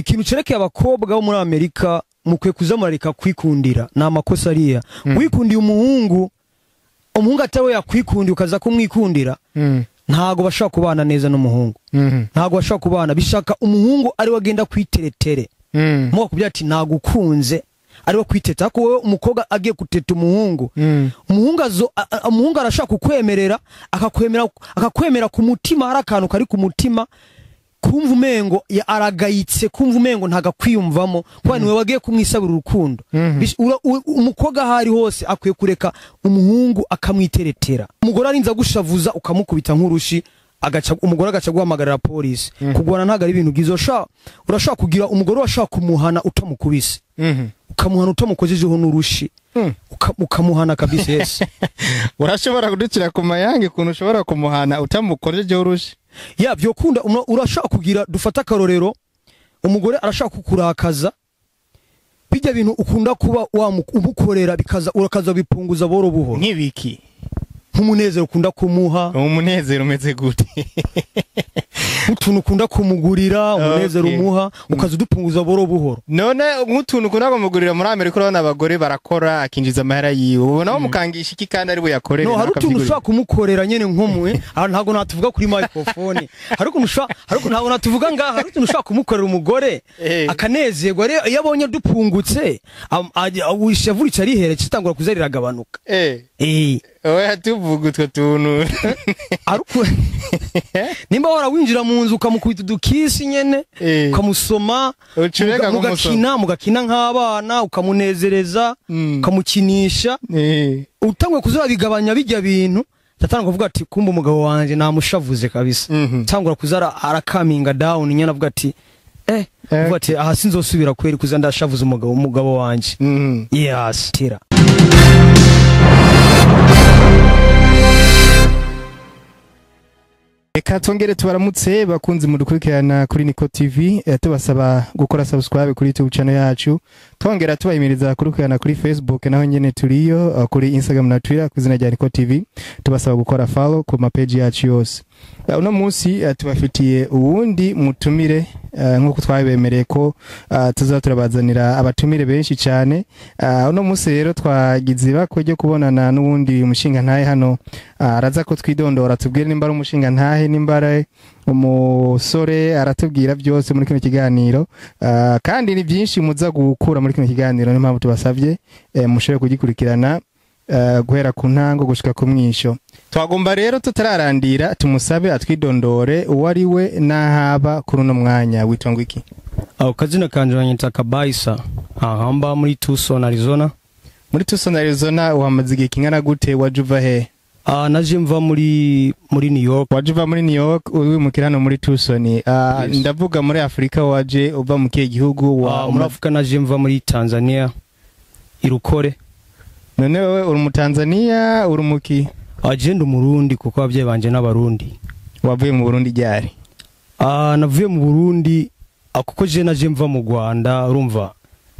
ikintu cerekeye abakobwa bo muri amerika mukwiye kuza murareka kwikundira ni amakosa ariya wikundiye umuhungu umuhungu atari yakwikundiye ukaza kumwikundira Mm. ntago bashobora kubana neza n'umuhungu Mhm. ntago bashobora kubana bishaka umuhungu ariwe agenda kwiteretere Mm. muga kubwira ati nagukunze ariwe kwiteta ariko wowe umukobwa agiye guteta umuhungu Mm. umuhungu azo a- a- umuhungu arashaka kukwemerera akakwemera akakwemera ku mutima hari akantu kari ku mutima kumva umengo ya- aragayitse kumva umengo ntagakwiyumvamo kuba niwe wagiye kumwisabira urukundo Mhm. Bish- ura- u- umukobwa aho ari hose akwiye kureka umuhungu akamwiteretera umugore arinze agushavuza ukamukubita nk'urushi agaca umugore agaca guhamagarira polisi kugwana ntabwo ari ibintu byiza urashobora urashobora kugira umugore washaka kumuhana utamukubise Mhm. ukamuhana utamukojejeho n'urushi Mm. uka- ukamuhana kabisa yesi urashobora kudukira ku mayange ukuntu ushobora kumuhana utamukojejeho urushi ya byokunda umwa- urashaka kugira dufata akarorero umugore arashaka kukurakaza bijya bintu ukunda kuba wamu- umukorera bikaza urakaza bipunguza buhoro buhoro nk'ibiki nk'umunezero ukunda kumuha umunezero umeze gute nk'utuntu ukunda kumugurira umunezero Okay. umuha ukaza udupunguza buhoro buhoro none nk'utuntu ukunda kumugurira muri amerika urabona abagore barakora akinjiza amahera yiwe ubona bamukangisha iki kandi ari we yakorera no hari nawe utuntu akabyigurira. ushobora kumukorera nyene nk'umwe aha ntabwo natuvuga kuri microphone hari ukuntu ushobora hari ukuntu ntabwo natuvuga ngaha hari utuntu ushobora kumukorera umugore Eh. akanezerwa rero iyo abonye dupungutse am- ajya- ishavu rica rihera kitangura kuza riragabanuka eh eh oya tuvuga utwo tuntu ariko nimba warawinjira mu nzu ukamukubita udukisi nyene Eh. ukamusoma Ucureka muga- mugakina mugakina nk'abana ukamunezereza Mm. ukamukinisha Eh. utangwe kuza bigabanya bijya bintu tatanga kuvuga ati kumba umugabo wanje namushavuze kabisa Mhm. tangura kuza ara- arakaminga down nyene avuga ati eh Eh. avuga ati aha sinzosubira kweri kuza ndashavuza umugabo umugabo wanje Mhm. yes tira reka twongere tubaramutse bakunzi mudukurikirana kuri niko tv eh, tubasaba gukora subscribe kuri youtube channel yacu twongera tubahimiriza kudukurikirana kuri facebook naho nyene turiyo uh, kuri instagram na twitter ku izina rya niko tv tubasaba gukora follow ku mapeji yacu yose uh, uno munsi uh, tubafitiye uwundi mutumire uh, nk'uko twabibemereye ko uh, tuza turabazanira abatumire benshi cyane uh, uno munsi rero twagize ibako ryo kubonana n'uwundi mushinga ntahe hano Ah, araza ko twidondora tubwire nimba ari umushinga ntahe nimba ari umusore aratubwira byose muri kino kiganiro Ah, kandi ni byinshi muza gukura muri kino kiganiro niyo mpamvu tubasabye eh, mushobore kugikurikirana eh, guhera ku ntango gushika ku mwisho twagomba rero tutararandira tumusabe atwidondore uwo ari we n'ahaba kuri uno mwanya witwa ngo iki aho kazina kanje banyita kabaisa aha mba muri Tucson Arizona muri Tucson Arizona uhamaze igihe kingana gute waje uva he ah naje mva muri muri New York waje uva muri New York wimukira hano muri Tucson Ah, Yes. ndavuga muri Afurika waje uva mu kihe gihugu wa Ah, muri Afrika naje mva muri Tanzania irukore none wowe uri mu Tanzania uri mu ki agenda umurundi kuko ababyeyi banje n'abarundi wavuye mu Burundi ryari ah navuye mu Burundi ah, kuko je naje mva mu Rwanda urumva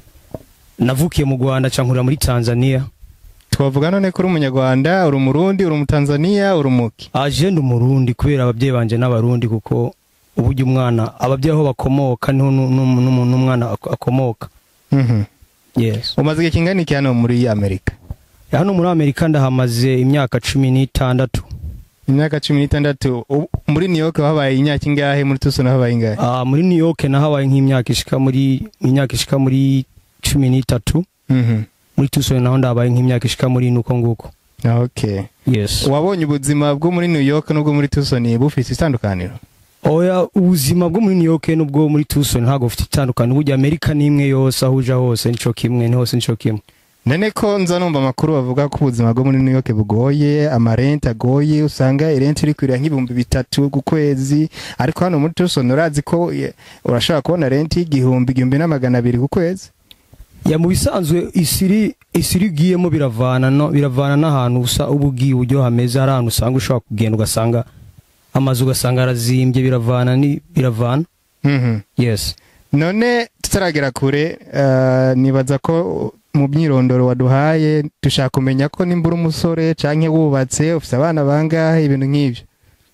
navukiye mu Rwanda cankurira muri Tanzania twavuga none ko uri umunyarwanda uri umurundi uri umutanzania uri umuki agenda umurundi kubera ababyeyi banje n'abarundi kuko uburyo umwana ababyeyi aho bakomoka niho nu- nu- nu- n'umwana ak- akomoka Mhm. yes umaze igihe kingana iki hano muri amerika hano muri amerika ndahamaze imyaka cumi n'itandatu imyaka cumi n'itandatu U- muri new york wahabaye imyaka ingahe muri tucson wahabaye ingahe Ah, muri new york nahabaye nk'imyaka ishika muri imyaka ishika muri cumi n'itatu Mhm. muri tucson naho ndahabaye nk'imyaka ishika muri ine uko nguko okay yes wabonye ubuzima bwo muri new york n'ubwo muri tucson bufite itandukaniro oya ubuzima bwo muri new york n'ubwo muri tucson ntabwo bufite itandukanye burya amerika ni imwe yose aho uja hose nico kimwe ni hose nico kimwe none ko nza numva amakuru bavuga ko ubuzima bwo muri new york bugoye amarenti agoye usanga irenti iri kwirira nk'ibihumbi bitatu ku kwezi ariko hano muri tucson urazi ko ye- urashobora kubona renti y'igihumbi igihumbi na magana abiri ku kwezi ya mu bisanzwe isiri isiri ugiyemo biravana no biravana n'ahantu usa uba ugiye uburyo hameze hari ahantu usanga ushobora kugenda ugasanga amazu ugasanga arazimbye biravana ni biravana Mhm. yes none tutaragera kure eh, nibaza ko mu myirondoro waduhaye dushaka kumenya ko nimba uri umusore canke wubatse ufite abana bangahe ibintu nk'ivyo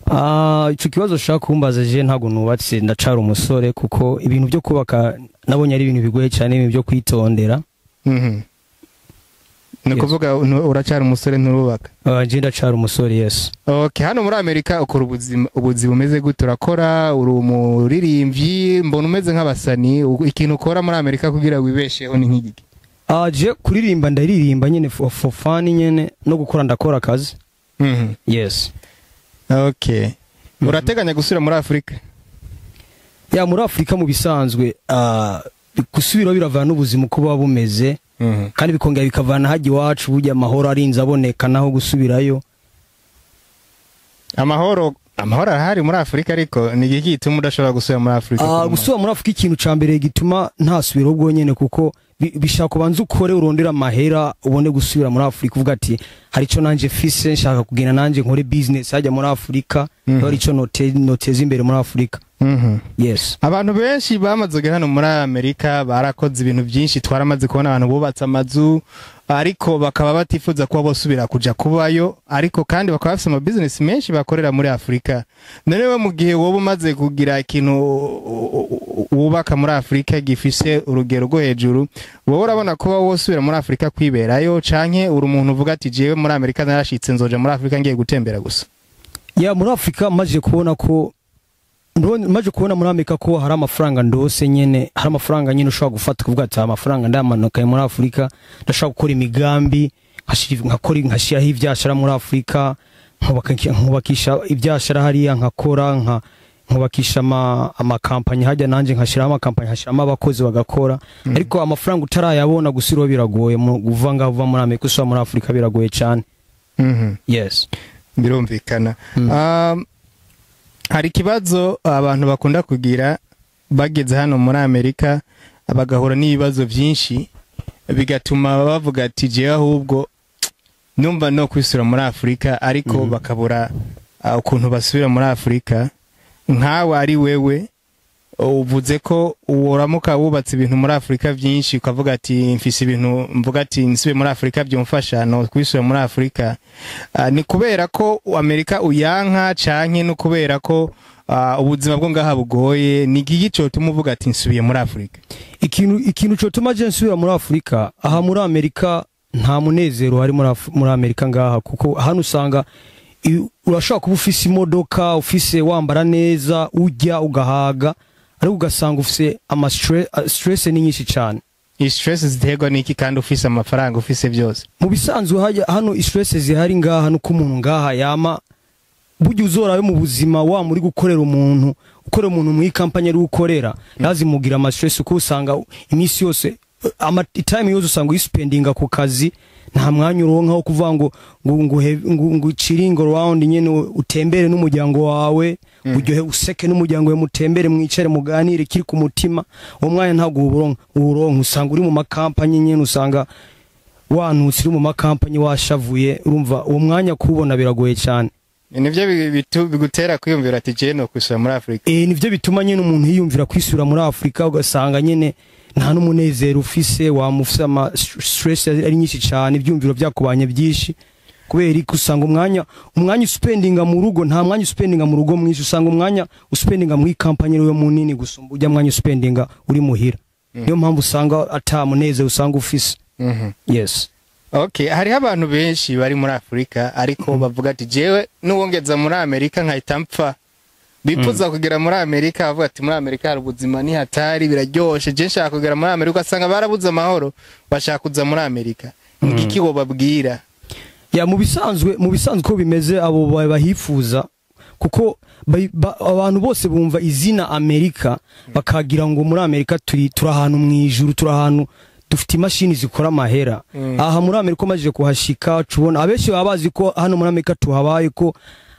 Ah, ico kibazo ushaka kumbaza je ntabwo nubatse ndacara umusore kuko ibintu byo kubaka nabonye ari ibintu bigoye cyane ibintu byo kwitondera Mhm. ni Yes. ukuvuga nu- uracyari umusore nturubaka Ah, je ndacara umusore yes okay hano muri amerika ukora ubuzima ubuzi bumeze gute urakora uri umuririmbyi mbona umeze nk'abasani u- ikintu ukora muri amerika kugira wibesheho ni nk'igiki Ah, je kuririmba ndaririmba nyene for, for fun nyene no gukora ndakora akazi Mhm. yes okay Mhm. urateganya gusubira muri afurika ya muri afurika mu bisanzwe ah, gusubiraho biravana n'ubuzima uko buba bumeze Mhm. kandi bikongera bikavana hajya iwacu burya amahoro arinze aboneka naho gusubirayo amahoro amahoro arahari muri afurika ariko ni igiki gituma udashobora gusubira muri afurika Ah, gusubira muri afurika ikintu ca mbere gituma ntasubiraho bwonyene kuko bi- bishaka ubanza ukore urondera amahera ubone gusubira muri afurika uvuga ati hari ico nanje fise nshaka kugenda nanje nkore business hajya muri afurika Mhm. hari ico note- noteza imbere muri afurika Mhm. yes abantu benshi bamaze kugera hano muri amerika barakoze ibintu byinshi twaramaze kubona abantu bubatse amazu ariko bakaba batifuza kuba bosubira kuja kubayo ariko kandi bakaba bafite amabizinesi menshi bakorera muri afurika none we mu gihe woba umaze kugira ikintu wubaka muri afurika gifise urugero rwo hejuru wowe urabona kuba wosubira muri afurika kwiberayo canke uri umuntu uvuga ati jewe muri amerika narashitse nzoja muri afurika ngiye gutembera gusa ya muri afurika maze kubona ko ndabona- maze kubona muri amerika ko hari amafaranga ndose nyene hari amafaranga nyene ushobora gufata kuvuga ati aya amafaranga ndamanukaye muri afurika ndashobora gukora imigambi nkashira- nkakora nkashyiraho ibyashara muri afurika nkubaka- nkubakisha ibyashara hariya nkakora nka nkubakisha ama- amakampani hajya nanjye nkashyiraho amakampani nkashyiramo abakozi bagakora ariko amafaranga utarayabona gusiraho biragoye mu- uva ngaho uva muri amerika usubira muri afurika biragoye cyane Mhm. yes birumvikana Mm. Um, hari ikibazo abantu bakunda kugira bageze hano muri amerika bagahura n'ibibazo byinshi bigatuma bavuga ati jewe ahubwo numva no kwisura muri afurika ariko Mhm. bakabura uh, ukuntu basubira muri afurika nkawe ari wewe uvuze ko uramuka wubatse ibintu muri afurika byinshi ukavuga ati mfise ibintu mvuga ati nsubiye muri afurika byumfasha no kwisura muri afurika Ah, ni kubera ko amerika uyanka canke no kubera ko ah, ubuzima bwo ngaha bugoye ni igiki cotuma uvuga ati nsubiye muri afurika ikintu ikintu cyotuma je nsubira muri afurika aha muri amerika nta munezero hari muri Af- muri amerika ngaha kuko hano usanga i- urashobora kuba ufise imodoka ufise wambara neza urya ugahaga ariko ugasanga ufise ama stre- ah, stress ni nyinshi cyane iyi stress ziterwa n'iki kandi ufise amafaranga ufise byose mu bisanzwe hajya hano stress zihari ngaha nuko umuntu ngaha yama burya uzorayo mu buzima wa muri gukorera umuntu ukorera umuntu mu ikampani ari ukorera yazimugira ama stress kuko usanga iminsi yose eh, ama time yose usanga uyisupendinga ku kazi nta mwanya uronka wo kuvuga ngo ngo ngo he- ngo ngo chiringo round nyene utembere n'umuryango wawe uryohe useke n'umuryango wawe mutembere mwicare muganire kiri ku mutima uwo mwanya ntabwo uwuronka uwuronka usanga uri mu makampani nyene usanga wanutse uri mu makampani washavuye urumva uwo mwanya kuwubona biragoye cyane nivyo bi- bitu- bigutera kwiyumvira ati jewe no kwisura muri afurika e, nivyo bituma nyene umuntu yiyumvira kwisura muri afurika ugasanga nyene nta n'umunezero ufise wamufise ama st- stress ari nyinshi cyane ibyumviro byakubanye byinshi kubera iki usanga umwanya umwanya uspendinga mu rugo nta mwanya uspendinga mu rugo mwinshi usanga umwanya uspendinga muri kampani ariwe munini gusumba ujya mwanya uspendinga uri muhira niyo mpamvu usanga ata munezero usanga ufise Mhm. yes okay hariho abantu benshi bari muri afurika ariko bavuga ati jewe nuwongeza muri amerika nkahita mpfa bifuza kugera muri amerika bavuga ati muri amerika hari ubuzima ni hatari biraryoshe je nshaka kugera muri amerika ugasanga barabuze amahoro bashaka kuza muri amerika ni Mm. iki wobabwira ya mu bisanzwe mu bisanzwe uko bimeze abo ba- bahifuza kuko ba- ba- abantu bose bumva izina amerika bakagira ngo muri amerika turi turi ahantu mu ijuru turi ahantu dufite imashini zikora amahera Mm. aha muri amerika umaze kuhashika tubona abenshi baba bazi ko hano muri amerika tuhabaye ko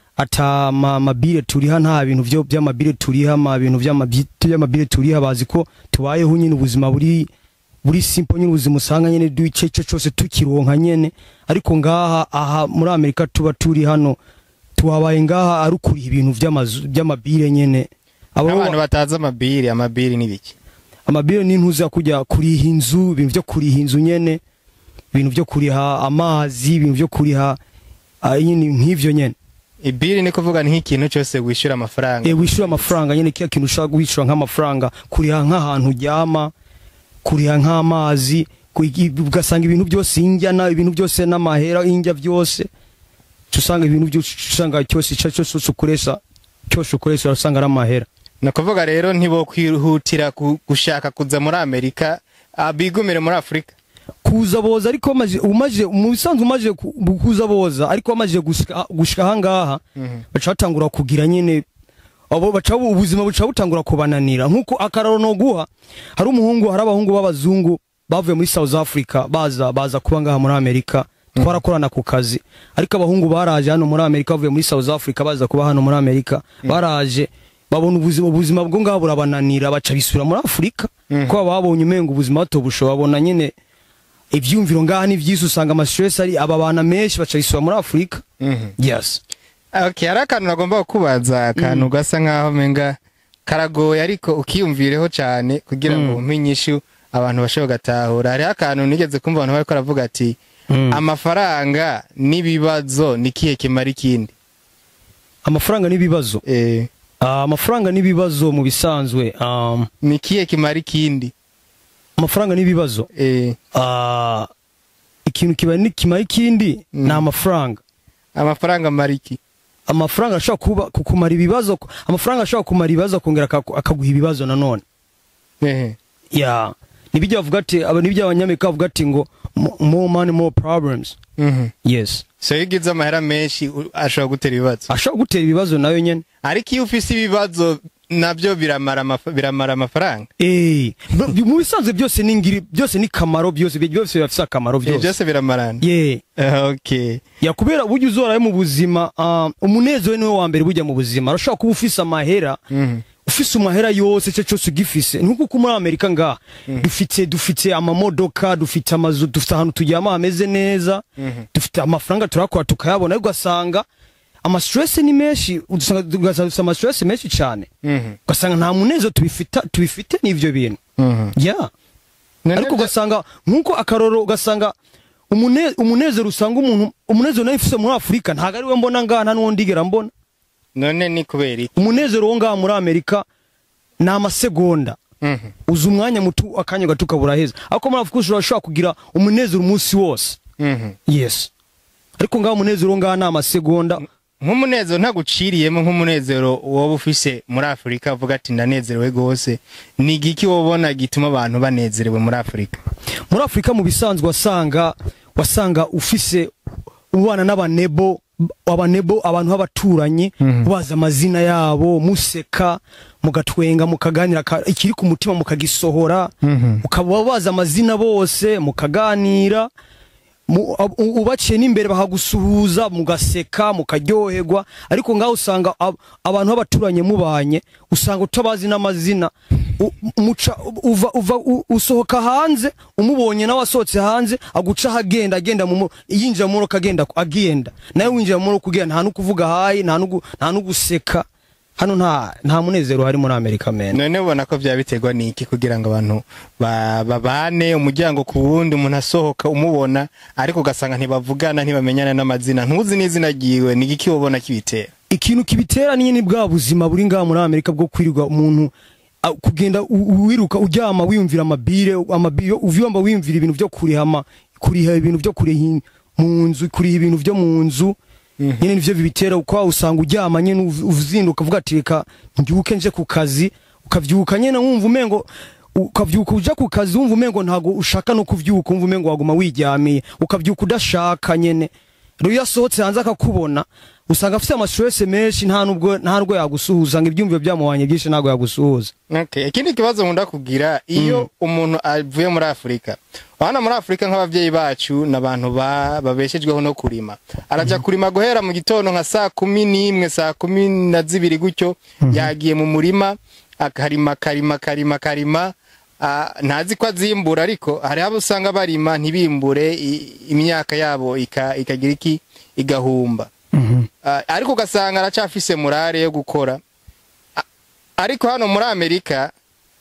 ata ma- mabire turiha nta bintu byo by'amabire turiha ma bintu by'amabyi- by'amabire turiha bazi ko tubayeho nyine ubuzima buri buri simple nyine ubuzima usanga nyine duce cyo cyose tukironka nyene ariko ngaha aha muri amerika tuba turi hano tuhabaye ngaha ari ukuriha ibintu by'amazu by'amabire nyene abo abantu batazi amabiri amabiri ni biki amabire ni ntuza kujya kuriha inzu ibintu byo kuriha inzu nyene ibintu byo kuriha amazi ibintu byo kuriha ah, nyine nk'ivyo nyene ibiri ni kuvuga ni nk'ikintu cyose wishyura amafaranga eh wishyura amafaranga nyene kiya kintu ushaka wishyura nk'amafaranga kuriha nk'ahantu uryama kuriha nk'amazi kuri- ugasanga ibintu byose injyana ibintu byose n'amahera injya byose usanga ibintu byose usanga cyose icyo cyose ukoresha cyose ukoresha urasanga ari amahera ni ukuvuga rero ntibo kwihutira ku- gushaka kuza muri amerika ah, bigumire muri afurika kuza boza ariko maje umaje mu bisanzwe umaje ku- kuza boza ariko bamaze gushika gushika ahangaha baca batangura kugira nyine abo baca ubuzima buca butangura kubananira nkuko akararo no guha hari umuhungu hari abahungu b'abazungu bavuye muri South Africa baza baza kuba ngaha muri Amerika twarakorana ku kazi ariko abahungu baraje hano muri Amerika bavuye muri South Africa baza kuba hano muri Amerika baraje babona ubuzima ubuzima bwo ngaha burabananira baca bisura muri Afurika ko babonye umenga ubuzima batobusho babona nyine ivyumviro ngaha ni vyisi usanga ama stress ari aba bana menshi baca bisura muri Afurika yes okay hari akantu nagomba kubaza akantu gasa nkaho menga karagoye ariko ukiyumvireho cyane kugira ngo umpe inyishu abantu bashobora gatahura hariho akantu nigeze kumva abantu bariko baravuga ati Mm. amafaranga n'ibibazo ni kihe kimara ikindi amafaranga n'ibibazo eh, Ah, amafaranga n'ibibazo mu bisanzwe um, ni kihe kimara ikindi amafaranga n'ibibazo eh, Ah, ikintu kiba ni kimara ikindi Mm. ni amafaranga amafaranga amara iki amafaranga ashobora kuba kukumara ibibazo amafaranga ashobora kumara ibibazo akongera akagu- akaguha ibibazo nanone Ehe. ya nibijya bavuga ati aba nibyo abanyamerika bavuga ati ngo mo- more money more problems Mhm. yes so iyo ugize amahera menshi u- ashobora gutera ibibazo ashobora gutera ibibazo nayo nyene ariko iyo ufise ibibazo nabyo biramara amaf- biramara amafaranga eh b- mu bisanzwe byose ni ngiri byose ni kamaro byose byose bifite akamaro Eh, byose byose biramarana yeah Eh, okay ya kubera burya uzorayo mu buzima ah, umunezero niwe wa mbere bujya mu buzima urashobora kuba ufise amahera Mhm. ufise amahera yose cyo cyose ugifise nkuko uko muri amerika ngaha dufite dufite amamodoka dufite amazu dufite ahantu turyama hameze neza dufite amafaranga turakora tukayabona ariko ugasanga amastress ni menshi ugasanga ugasanga dufite amastress menshi cyane Mhm. ugasanga nta munezero tubifita tubifite n'ivyo bintu Mhm. ya None ariko bya- ugasanga nkuko akaroro ugasanga umune- umunezero usanga umuntu umunezero nawe ufise muri afurika ntabwo ari we mbona ngaha nta n'uwo ndigera mbona none ni kubera iki umunezero wo ngaha muri amerika ni amasegonda Mhm. uza umwanya muto akanya gato ukabura heza ariko muri afurika ushobora kugira umunezero umunsi wose Mhm. yes ariko ngaha umunezero wo ngaha ni amasegonda nk'umunezero ntaguciriyemo nk'umunezero woba ufise muri afurika uvuga ati ndanezerewe rwose ni igiki wobona gituma abantu banezerewe muri afurika muri afurika mu bisanzwe wasanga wasanga ufise ubana n'abanebo abanebo abantu b'abaturanyi Mhm. bazi amazina yabo museka mugatwenga mukaganira ka- ikiri ku mutima mukagisohora Mhm. ukaba bazi amazina bose mukaganira mu- ab- u- ubaciye n'imbere bakagusuhuza mugaseka mukaryoherwa ariko ngaho usanga ab- abantu b'abaturanyi mubanye usanga utabazi n'amazina U- muca uva, uva u- usohoka hanze umubonye nawe asohotse hanze aguca ahagenda agenda mu mo- yinjira mu modoka agenda agenda nawe winjira mu modoka ugenda nta nukuvuga hayi nta nugu- nta nuguseka hano nta nta munezero hari muri Amerika men none ubona ko byaba biterwa n'iki kugira ngo abantu ba- babane umuryango ku wundi umuntu asohoka umubona ariko ugasanga ntibavugana ntibamenyana n'amazina ntuzi n'izina ryiwe ni igiki wobona kibitera ikintu kibitera ni nyine bwa buzima buri ngaha muri Amerika bwo kwirirwa umuntu a- kugenda u- wiruka uryama wiyumvira amabire amabire uvyumva wiyumvira ibintu byo kurihama kuriha ibintu byo kuriha mu nzu kuriha ibintu byo mu nzu nyine nivyo bibitera uko usanga uryama nyine uv- uzinduka uvuga ati reka mbyuke nje ku kazi ukavyuka nyine wumva umengo ukavyuka uja ku kazi wumva umengo ntago ushaka no kuvyuka wumva umengo waguma wiryamiye ukavyuka udashaka nyene rero iyo asohotse hanze akakubona usanga afite amastress menshi nta nubwo nta nubwo yagusuhuza ngo ibyumviro byamuhanye byinshi ntabwo yagusuhuza Okay. ikindi kibazo nkunda kugira iyo umuntu avuye muri afurika abana muri afurika nk'ababyeyi bacu ni abantu ba- babeshejweho no kurima arajya kurima guhera mu gitondo nka saa kumi n'imwe saa kumi na zibiri gutyo yagiye mu murima akarima akarima akarima akarima ah, ntazi ko azimbura ariko hari abo usanga barima ntibimbure i- imyaka yabo ika- ikagira iki igahumba Ah, ariko ugasanga aracyafise murare yo gukora ariko hano muri amerika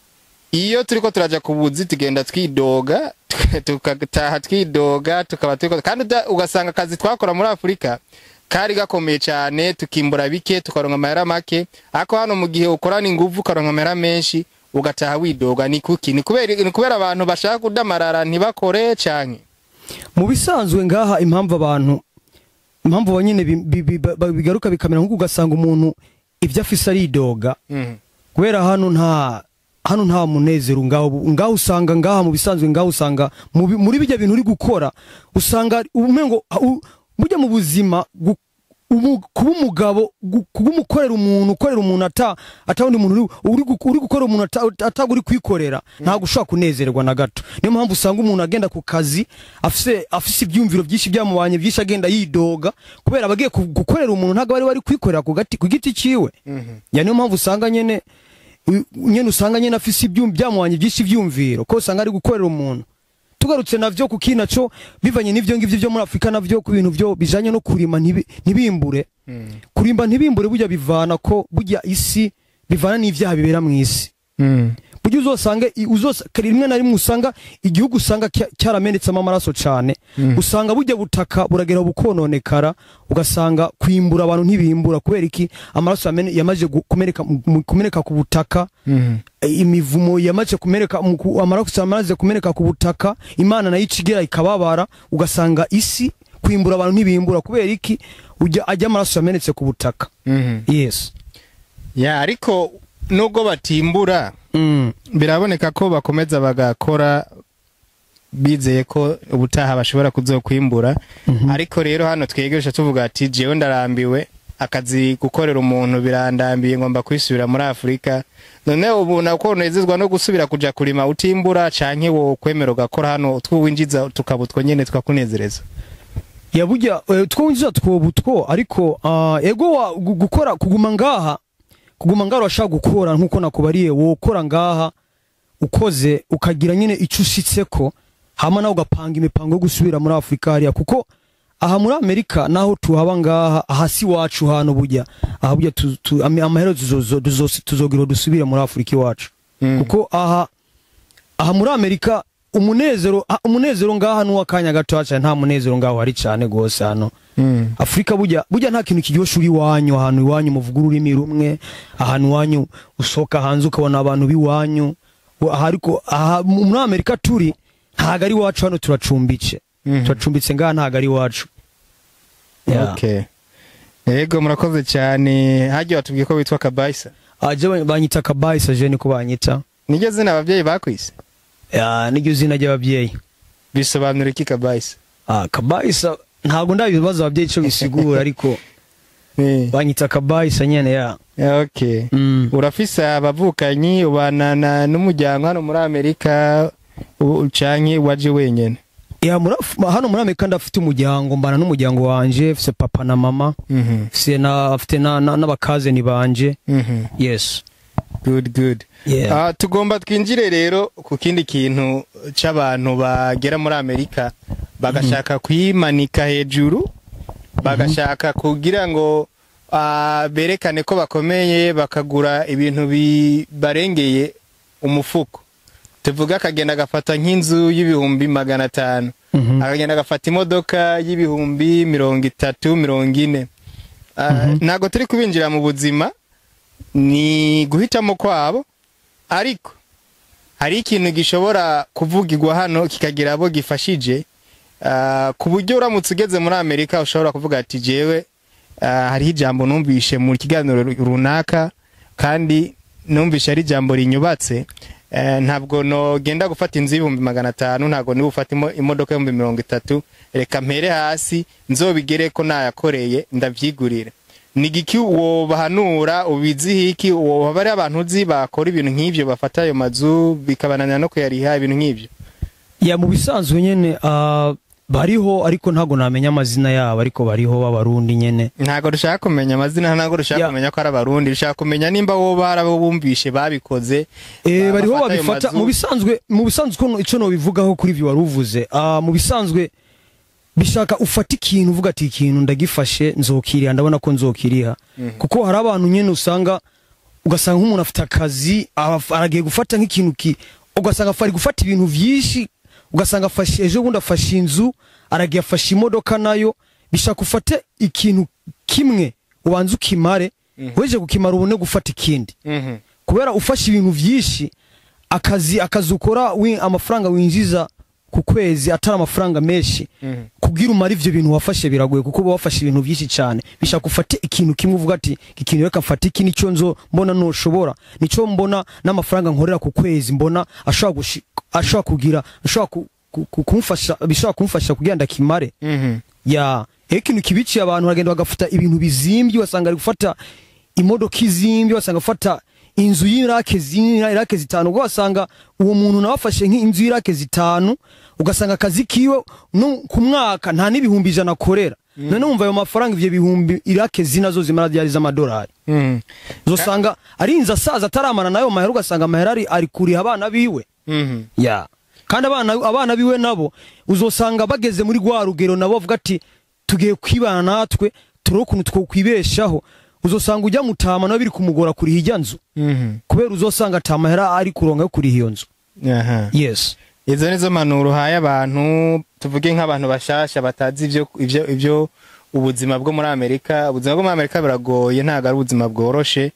iyo turiko turaja ku buzi tugenda twidoga tukataha twidoga tukaba turiko kandi uda- ugasanga akazi twakora muri afurika kari gakomeye cyane tukimbura bike tukaronka amahera make ariko hano mu gihe ukorana ingufu ukaronka amahera menshi ugataha widoga ni kuki ni kubera ni kubera abantu bashaka kudamarara ntibakore cyane mu bisanzwe ngaha impamvu abantu impamvu banyine bi- bi- bi- ba- bigaruka bikamera nk'uko ugasanga umuntu ibyo afise aridoga Mhm. kubera hano nta hano nta munezero ngaho ngaho usanga ngaha mu bisanzwe ngaho usanga mu bi- muri bijya bintu uri gukora usanga umengo u- burya mu buzima gu- umu- kuba umugabo gu- kuba umukorera umuntu ukorera umuntu ata ata wundi muntu uri- uri gu- uri gukorera umuntu ata- ataga uri kwikorera ntabwo ushobora kunezerwa na gato niyo mpamvu usanga umuntu agenda ku kazi afise afise ibyumviro byinshi byamubanye byinshi agenda yidoga kubera abagiye ku- gukorera umuntu ntabwo bari bari kwikorera ku gati ku giti ciwe Mhm. ya niyo mpamvu usanga nyene u- nyene usanga nyene afise ibyum byamubanye byinshi ivyumviro ko usanga ari gukorera umuntu tugarutse navyo ku kinaco bivanye n'ivyo ngivyo vyo muri Afrika navyo ku bintu vyo bijanye no kurima ntibi- ntibimbure Mhm. kurimba ntibimbure burya bivana ko burya isi bivana n'ivyaha bibera mu isi Mhm. burya uzosanga i- uzosa rimwe na rimwe usanga igihugu usanga cya- cyaramenetsemo amaraso cane Mhm. usanga burya butaka buragera bukononekara ugasanga kwimbura abantu ntibimbura kubera iki amaraso yamene- yamaze gu- kumeneka mu- mu- kumeneka ku butaka Mhm. e, imivumo yamaze kumeneka mu ku- amaraso yamaze kumeneka ku butaka imana nayo icigera ikababara ugasanga isi kwimbura abantu ntibimbura kubera iki ujya ajya amaraso yamenetse ku butaka Mhm. yes ya ariko nubwo batimbura mm. biraboneka ko bakomeza bagakora bizeye ko ubutaha bashobora kuzokwimbura Mhm. ariko rero hano twegesha tuvuga ati jewe ndarambiwe akazi gukorera umuntu birandambiye ngomba kwisubira muri afurika none ubu nako unezezwa no gusubira kuja kurima utimbura canke wo kwemera ugakora hano utwuwinjiza tukaba utwo nyene tukakunezereza ya burya eh, two winjiza twoba utwo ariko ah, ego wa gu- gukora kuguma ngaha kuguma ngaha urashaka gukora nkuko nakubariye wokora ngaha ukoze ukagira nyine icyo ushitseko hama nawe ugapanga imipango yo gusubira muri afurika hariya kuko aha muri amerika naho tuhaba ngaha aha si iwacu hano burya aha burya tu- tu- ama- amaherezo tuzozo- tuzo- tuzogira dusubire muri afurika iwacu Mm. kuko aha aha muri amerika umunezero ah, umunezero ngaha n'uw'akanya gato cyane nta munezero ngaho hari cyane gose hano Mm. afurika burya burya nta kintu kiryosha uri iwanyu ahantu iwanyu muvuga ururimi rumwe ahantu iwanyu usohoka hanze ukabona abantu b'iwanyu Wa- aha ariko aha mu- muri amerika turi ntago ari iwacu hano turacumbitse Mhm. turacumbitse ngaha ntago ari iwacu Yeah. okay yego murakoze cyane harya watubwiye ko witwa kabayisa Ah, je ba- banyita kabayisa je niko banyita niryo zina ababyeyi bakwise Ya, niryo zina ry'ababyeyi bisobanura iki kabayisa Ah, kabayisa ntabwo ndabibaza ababyeyi icyo bisigura ariko Eh, banyita kabayisa nyene ya okay mm. urafise abavukanyi ubana na- n'umuryango hano muri amerika u- canke waje wenyene ya muri Af- hano muri amerika ndafite umuryango mbana n'umuryango wanje mfise papa na mama Mhm, mfise na mfite na- na- n'abakazeni banje mhm. yes good good yeah. Ah, tugomba twinjire rero ku kindi kintu c'abantu bagera muri amerika bagashaka kuyimanika hejuru bagashaka kugira ngo ah, berekane ko bakomeye bakagura ibintu bibarengeye umufuko tuvuga akagenda agafata nk'inzu y'ibihumbi magana atanu Mhm. akagenda agafata imodoka y'ibihumbi mirongo itatu mirongo ine Ah, Mhm. ntabwo turi kubinjira mu buzima ni guhitamo kwabo ariko hari ikintu gishobora kuvugirwa hano kikagira abo gifashije Ah, ku buryo uramutse ugeze muri amerika ushobora kuvuga ati jewe ah, hariho ijambo numvishe mu kiganiro runaka kandi numvishe ari ijambo rinyubatse Eh, ntabwo nogenda gufata inzu y'ibihumbi magana atanu ntabwo niba ufata imo- imodoka y'ibihumbi mirongo itatu reka mpere hasi nzobigere ko nayakoreye ndabyigurira ni giki wobahanura ubiziho iki woba ari abantu uzi bakora ibintu nk'ibyo bafata ayo mazu bikabananira no kuyariha ibintu nk'ibyo ya mu bisanzwe nyene ah, bariho ariko ntabwo namenya amazina yabo ariko bariho b'abarundi nyene ntabwo dushaka kumenya amazina ntabwo dushaka Ya. kumenya ko ari abarundi dushaka kumenya nimba wowe hari abo bumvishe babikoze Eh, ba- bariho bafata ayo babifata mazu. mu bisanzwe mu bisanzwe uko icyo nobivugaho kuri ibyo wari uvuze ah, mu bisanzwe bishaka ufata ikintu uvuga ati ikintu ndagifashe nzokiriha ndabona ko nzokiriha kuko hari abantu nyine usanga ugasanga nk'umuntu afite akazi araf- aragiye gufata nk'ikintu ki ugasanga ari gufata ibintu byinshi ugasanga afashe ejo bundi afashe inzu aragiye afashe imodoka nayo bishaka ufate ikintu kimwe ubanze ukimare weje gukimara ubone gufata ikindi Mhm. kubera ufashe ibintu byinshi akazi akazi ukora wi- amafaranga winjiza ku kwezi atari amafaranga menshi Mhm. kubwira umara ivyo bintu wafashe biragoye kuko uba wafashe ibintu byinshi cyane bishaka ufate ikintu kimwe uvuga ati iki kintu reka mfate iki nicyo nzo mbona noshobora nicyo mbona n'amafaranga nkorera ku kwezi mbona ashobora gushi- ashobora kugira ashobora ku- ku- ku- kumfasha bishobora kumfasha kugira ndakimare Mhm. ya iyo ikintu kibiciye abantu baragenda bagafata ibintu bizimbye wasanga ari gufata imodoka izimbye wasanga afata inzu y'irake zini irake zitanu ubwo wasanga uwo muntu nawe afashe nk'inzu y'irake zitanu ugasanga akazi kiwe no ku mwaka nta n'ibihumbi ijana akorera none wumva ayo mafaranga ivyo bihumbi irake zina zo zimara ryari z'amadolari Mhm. uzosanga ari inzu asaza ataramana nayo mahera ugasanga amahera ari, ari kuriha abana biwe Mhm. ya kandi abana abana biwe nabo uzosanga bageze muri rwa rugero nabo bavuga ati tugiye kwibana natwe turebe ukuntu twokwibeshaho uzosanga ujya mutama nawe biri kumugora kuriha ijya nzu Mhm. kubera uzosanga atamahera ari kuronka yo kuriha iyo nzu Aha. yes izo nizo mpanuro uhaye abantu tuvuge nk'abantu bashasha batazi ibyo ibyo ibyo ubuzima bwo muri amerika ubuzima bwo muri amerika buragoye ntabwo ari ubuzima bworoshe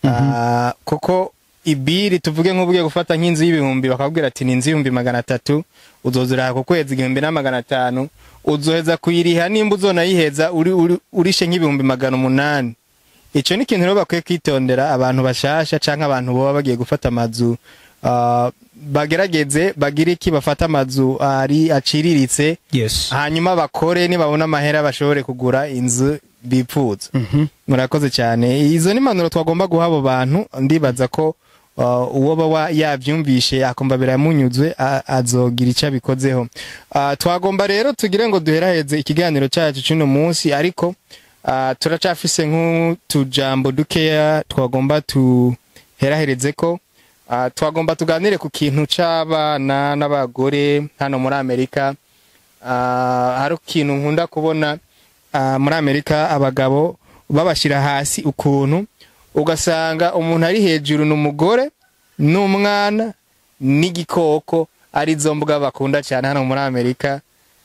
Ah, kuko ibiri tuvuge nk'ubugiye gufata nk'inzu y'ibihumbi bakakubwira ati ni inzu y'ibihumbi magana atatu uzoziraha ku kwezi igihumbi na magana atanu uzoheza kuyiriha nimba uzonayiheza uri, uri, urishe nk'ibihumbi magana umunani icyo ni ikintu rero bakwiye kwitondera abantu bashasha cyangwa abantu baba bagiye gufata amazu ah, bagerageze bagire iki bafata amazu ari aciriritse yes hanyuma bakore nibabona amahera bashobore kugura inzu bipfuza Mhm. murakoze cyane izo ni impanuro twagomba guha abo bantu ndibaza ko uh, uwo baba yabyumvishe akumva biramunyuzwe a- azogira icyo abikozeho Uh, twagomba rero tugire ngo duheraheze ikiganiro cyacu cy'uno munsi ariko uh, turacafise nk'utujambo dukeya twagomba tuherahereze ko uh, twagomba tuganire ku kintu c'abana n'abagore hano muri amerika uh, hari ikintu nkunda kubona uh, muri amerika abagabo babashyira hasi ukuntu ugasanga umuntu ari hejuru ni umugore n'umwana n'igikoko ari zo mbuga bakunda cyane hano muri amerika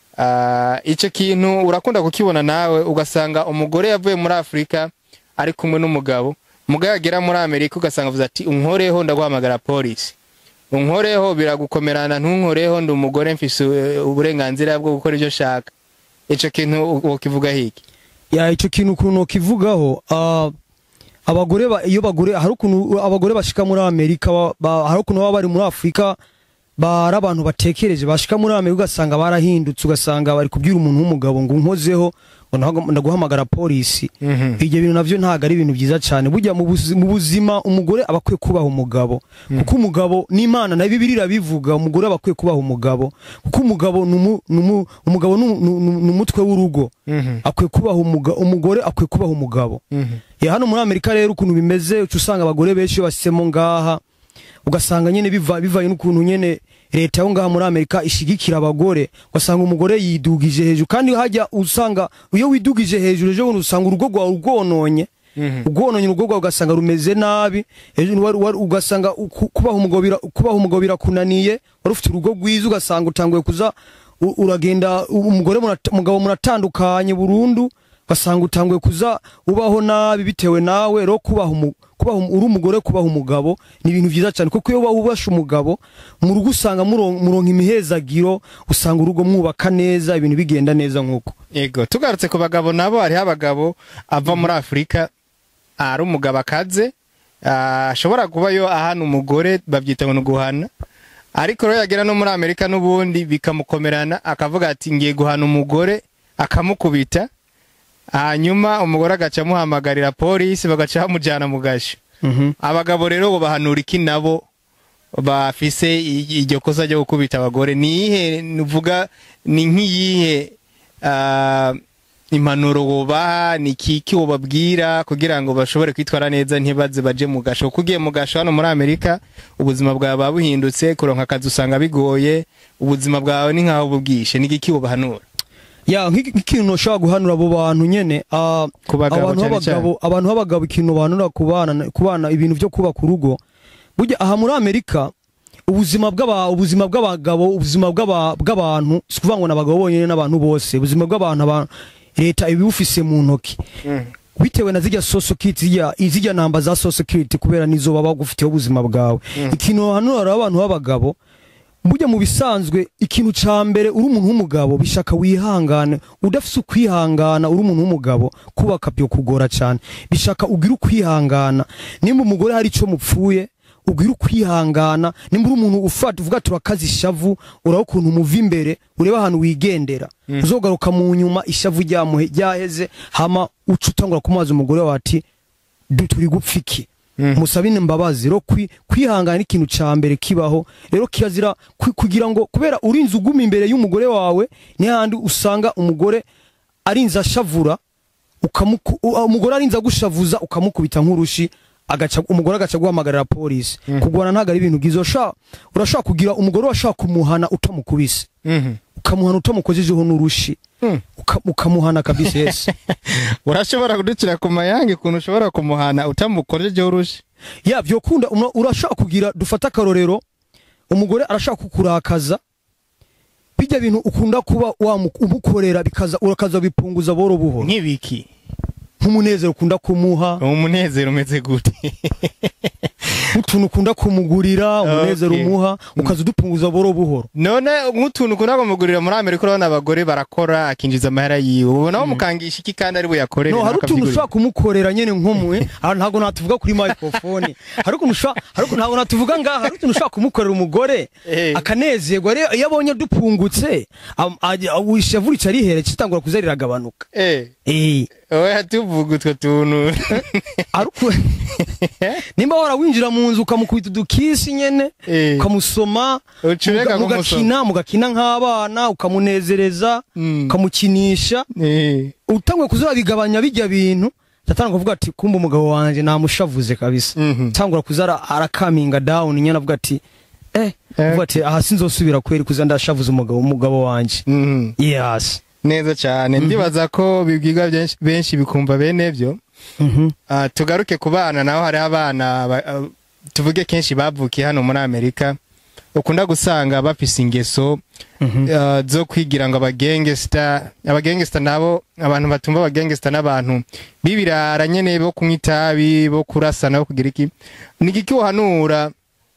Ah, icyo kintu urakunda kukibona nawe ugasanga umugore yavuye muri afurika ari kumwe n'umugabo umugabo yagera muri amerika ugasanga avuze ati unkoreho ndaguhamagara polisi unkoreho biragukomerana ntunkoreho ndi umugore mfise eh, uburenganzira bwo gukora ibyo shaka icyo kintu ukivuga hiki ya icyo kintu ukuntu ukivugaho ah, abagore ba- iyo bagore hari ukuntu abagore bashika muri amerika ba- ba- hari ukuntu baba bari muri afurika bari abantu batekereje bashika muri amerika ugasanga barahindutse ugasanga bari kubwira umuntu w'umugabo ngo unkozeho ngo ndagu- ndaguhamagara polisi Mhm. ibyo bintu navyo ntabwo ari ibintu byiza cyane burya mu buzi- mu buzima umugore aba akwiye kubaha umugabo kuko umugabo n'imana na bibiri irabivuga umugore aba akwiye kubaha umugabo kuko umugabo ni umu- ni umu- umugabo ni umu- ni umu- ni umutwe w'urugo Mhm. akwiye kubaha umuga- umugore akwiye kubaha umugabo Mhm. ya hano muri amerika rero ukuntu bimeze uca usanga abagore benshi iyo bashyizemo ngaha ugasanga nyine biva bivaye n'ukuntu nyine leta yo ngaha muri amerika ishigikira abagore ugasanga umugore yidugije hejuru kandi hajya usanga iyo widugije hejuru ejo bundi usanga urugo rwawe rwononye Mhm. ubwononye urugo rwawe ugasanga rumeze nabi ejo wari- wari- ugasanga ku- kubaha umugabo bira- kubaha umugabo birakunaniye wari ufite urugo rwiza ugasanga utanguye kuza u- uragenda u- umugore murat- umugabo muratandukanye burundu ugasanga utanguye kuza ubaho nabi bitewe nawe rero kubaha umu- kubaha umu- uri umugore kubaha umugabo ni ibintu byiza cyane kuko iyo wubasha umugabo mu rugo usanga muron- muronka imihezagiro usanga urugo mwubaka neza ibintu bigenda neza nk'uko Ego tugarutse ku bagabo nabo hariho abagabo ava muri Afurika ari umugabo akaze ah, ashobora kuba yo ahana umugore babyita ngo ni uguhana ariko rero yagera no muri Amerika n'ubundi bikamukomerana akavuga ati ngiye guhana umugore akamukubita hanyuma umugore agaca amuhamagarira polisi bagaca bamujyana mu gasho abagabo rero bo bahanura iki nabo bafise i- iryo kosa ryo gukubita abagore ni iyihe nuvuga ni nk'iyihe ah, impanuro wobaha ni kiki wobabwira kugira ngo bashobore kwitwara neza ntibaze baje mu gasho kuko ugiye mu gasho hano muri amerika ubuzima bwawe buba buhindutse kuronka akazi usanga bigoye ubuzima bwawe ni nkaho bubwishe ni kiki wobahanura ya nk'iki- nk'ikintu ushobora guhanura abo bantu nyene ah, Ku bagabo abantu cyane b'abagabo abantu b'abagabo ikintu bahanura ku bana ku bana ibintu byo kubaka urugo burya aha muri amerika ubuzima bw'aba ubuzima bw'abagabo ubuzima bw'aba- bw'abantu si ukuvuga ngo ni abagabo bonyine n'abantu bose ubuzima bw'abantu aba- leta ibiwufise mu ntoki bitewe na zijya social security zijya izijya namba za social security kubera nizo baba bagufitiye ubuzima bwawe ikintu hano hari abantu b'abagabo burya mu bisanzwe ikintu ca mbere uri umuntu w'umugabo bishaka wihangane udafise ukwihangana uri umuntu w'umugabo kubaka byo kugora cyane bishaka ugira ukwihangana nimba umugore hari ico mupfuye ugira ukwihangana nimba uri umuntu ufata uvuga turakaza ishavu uraba ukuntu umuva imbere ureba ahantu wigendera uzogaruka mu nyuma ishavu ryamuhe ryaheze hama uca utangura kumubaza umugore wawe ati "Du- turi gupfa iki musabine imbabazi rero kwi- kwihangana ikintu ca mbere kibaho rero kirazira kwi- kugira ngo kubera urinze uguma imbere y'umugore wawe ni handi usanga umugore arinze ashavura ukamuku- u- umugore arinze agushavuza ukamukubita nk'urushi agaca umugore agaca guhamagarira polisi kugwana ntabwo ari ibintu bwiza urashaka urashaka kugira umugore washaka kumuhana utamukubise ukamuhana utamukojejeho n'urushi uka- ukamuhana kabisa yesi urashobora kuducira ku mayange ukuntu ushobora kumuhana utamukojejeho urushi ya vyokunda umwa- urashaka kugira dufata akarorero umugore arashaka kukurakaza bijya bintu ukunda kuba wamu- umukorera bikaza urakaza bipunguza boro buhoro nk'ibiki nk'umunezero ukunda kumuha umunezero umeze gute nk'utuntu ukunda kumugurira umunezero Okay. umuha ukaza udupunguza boro buhoro none nk'utuntu ukunda kumugurira muri amerika urabona abagore barakora akinjiza amahera yiwe ubona bamukangisha iki kandi ari buyakorere no nawe hari utuntu akabyigurira. ushobora kumukorera nyene nk'umwe aha ntabwo natuvuga kuri microphone hari ukuntu ushobora hari ukuntu ntabwo natuvuga ngaha hari utuntu ushobora kumukorera umugore Eh. akanezerwa rero iyo abonye dupungutse am- ajya- ishavu rica rihera kitangura kuza riragabanuka eh eh oya tuvuga utwo tuntu ariko nimba warawinjira mu nzu ukamukubita udukisi nyene Eh. ukamusoma Ucureka muga- mugakina mugakina nk'abana ukamunezereza Mm. ukamukinisha Eh. utangwe kuzabigabanya bijya bintu satani kuvuga ati kumba umugabo wanje namushavuze kabisa Mhm. tangura kuza ara- arakaminga down nyene avuga ati eh Eh. avuga ati aha sinzosubira kweri kuza ndashavuza umugabo umugabo wanje Mhm. yes neza cyane ndibaza ko bibwirwa benshi- benshi bikumva bene byo mhm Ah, tugaruke ku bana naho hariho abana ba- ah, tuvuge kenshi bavukiye hano muri amerika ukunda gusanga bafise ingeso mhm ah, zo kwigira ngo abagengesita abagengesita nabo abantu batumva abagengesita n'abantu b'ibirara nyene bo kunywa itabi bo kurasana bo kugira iki ni igiki uhanura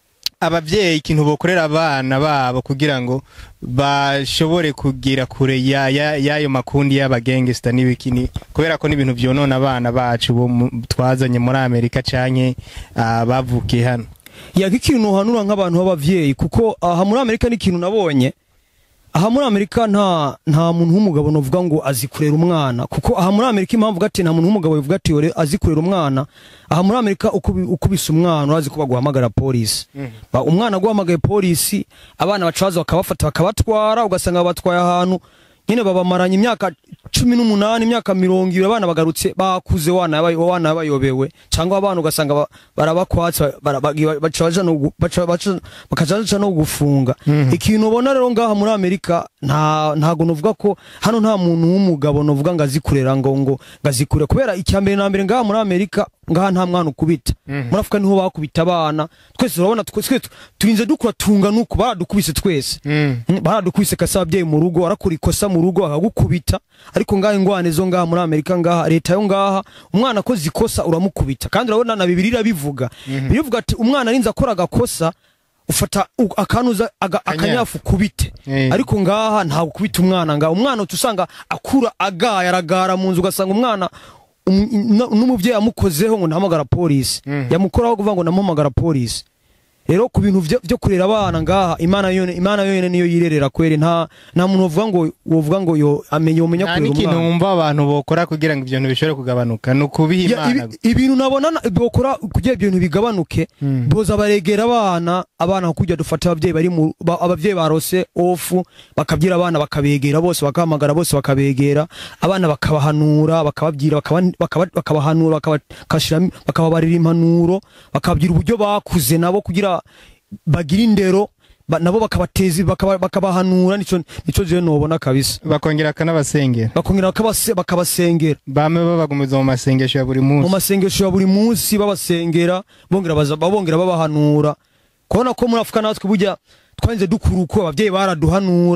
abavyeyi ikintu bokorera abana babo kugira ngo bashobore kugira kure ya- ya- y'ayo makundi y'abagengesita n'ibikini kubera ko n'ibintu vyonona abana bacu bo mu- twazanye muri amerika canke ah, bavukiye hano ya nk'ikintu uhanura nk'abantu b'abavyeyi kuko aha muri amerika n'ikintu nabonye aha muri amerika nta nta muntu w'umugabo novuga ngo azi kurera umwana kuko aha muri amerika impamvu gati nta muntu w'umugabo bivuga ati yore azi kurera umwana aha muri amerika ukubi- ukubise umwana urazi ko baguhamagara polisi Ba- umwana aguhamagaye polisi abana bacaza bakabafata bakabatwara ugasanga babatwaye ahantu nyine babamaranye imyaka cumi n'umunani imyaka mirongo ibiri abana bagarutse bakuze wana yabaye- wana bayobewe cyangwa abana ugasanga ba- barabakwatse bara- bagi- baca baja no gu- baca- baca- bakaja baja no gufunga ikintu ubona rero ngaha muri amerika nta ntago novuga ko hano nta muntu w'umugabo novuga ngo azikurera ngo ngo ngo azikurera kubera icya mbere na mbere ngaha muri amerika ngaha nta mwana ukubita muri afurika niho bakubita abana twese urabona twese turinze dukura tunga nuko baradukubise twese Mm, baradukubise kasa ababyeyi mu rugo arakora ikosa mu rugo akagukubita ariko ngaha ingwane zo ngaha muri amerika ngaha leta yo ngaha umwana akoze ikosa uramukubita kandi urabona na bibiri irabivuga birivuga ati umwana arinze akora agakosa ufata u- akanuza aga- akanyafu kubite Eh. ariko ngaha nta gukubita umwana ngaha umwana uca usanga akura agaye aragara mu nzu ugasanga umwana um- n- n'umubyeyi yamukozeho ngo ndahamagara polisi yamukoraho kuvuga ngo ndamuhamagara polisi rero ku bintu vyo vyo kurera abana ngaha imana yone imana yone niyo yirerera kweri nta nta muntu wovuga ngo wovuga ngo yo amenye umenya nta kurera n'ikintu umwana wumva abantu bokora kugira ngo ibyo bintu bishobore kugabanuka ni ukubiha Ya, imana ibi- ibintu nabona na- bokora kugira ibyo bintu bigabanuke boza baregera abana abana kujya dufata abavyeyi bari mu ba- abavyeyi barose ofu bakabyira abana bakabegera bose bakahamagara bose bakabegera abana bakabahanura bakababwira bakaba- bakaba- bakabahanura bakabashira- bakababarira impanuro bakababwira uburyo bakuze nabo kugira bagire indero ba- nabo bakabateza bakaba- bakabahanura nico nico je nobona kabisa bakongera akanabasengera bakongera bakabase- bakabasengera bame babagumiza mu masengesho ya buri mu munsi masengesho ya buri munsi babasengera bongera baza- babongera babahanura kubona ko muri afurika natwe burya twarinze dukura uko ababyeyi baraduhanura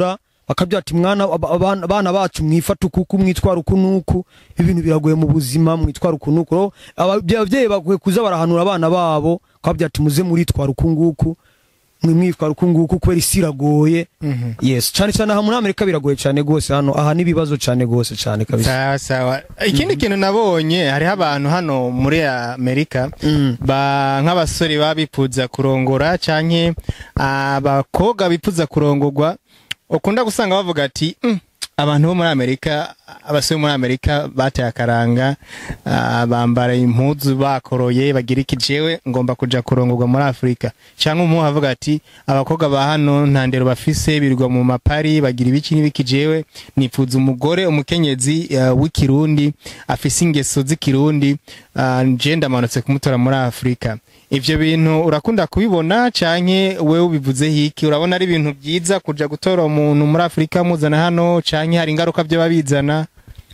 bakabyara ati mwana aba- abana abana bacu mwifata ukuku mwitwara uku nuku ibintu biragoye mu buzima mwitwara uku nuku Rero ababye- ababyeyi bakwiye kuza barahanura abana babo bakabyara ati muze muritwara uku nguku mwe mwitwara uku nguku kubera isi iragoye yes cyane cyane aha muri amerika biragoye cyane gose hano aha n'ibibazo cyane gose cyane kabisa sawa sawa ikindi kintu nabonye hariho abantu hano muri amerika Mm. ba nk'abasore baba bifuza kurongora canke abakobwa bifuza kurongorwa ukunda gusanga bavuga ati "Mm, abantu bo muri amerika abasore bo muri amerika bateye akaranga ah, bambara impuzu bakoroye bagira iki jewe ngomba kuja kurongorwa muri afurika cyangwa umuhu avuga ati abakobwa ba hano nta ndero bafise birirwa mu mapari bagira ibiki n'ibiki jewe nifuza umugore umukenyezi uh, w'ikirundi afise ingeso z'ikirundi uh, je ndamanutse kumutora muri afurika ivyo bintu urakunda kubibona canke wewe ubivuze hiki urabona ari ibintu byiza kuja gutora umuntu muri afurika muzana hano canke hari ingaruka vyo babizana